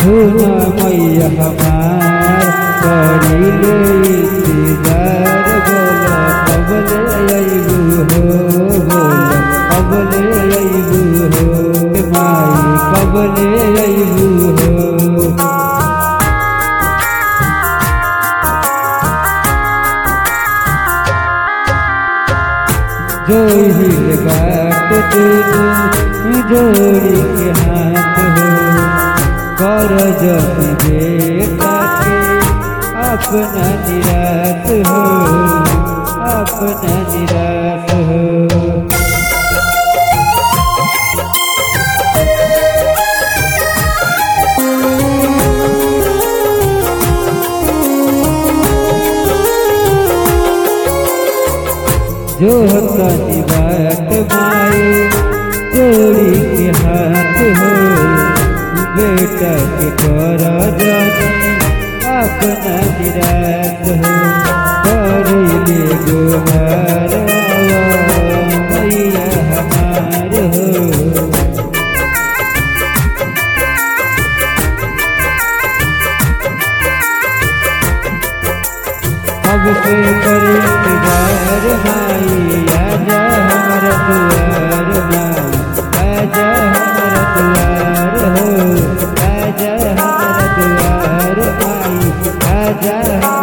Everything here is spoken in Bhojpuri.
सुना मैया हमार करीले इंतजार बोला कबले अइबू हो बोला कबले अइबू हो माई कबले अइबू हो जो हिल बाट दुनु जोड़ी के हाथ हो कर जब बेटा के अपना निराश हो अपना निराश हो जो तनी बात माए जोड़ी के हाथ हो बेटा के कर जानी अपना निराश हो करिले गोहार मैया हमार हो अब से कर इंतजार माई आजा हमारा दुआर माई आजा हमारा दुआर हो आजा हमारा दुआर माई आजा हमारा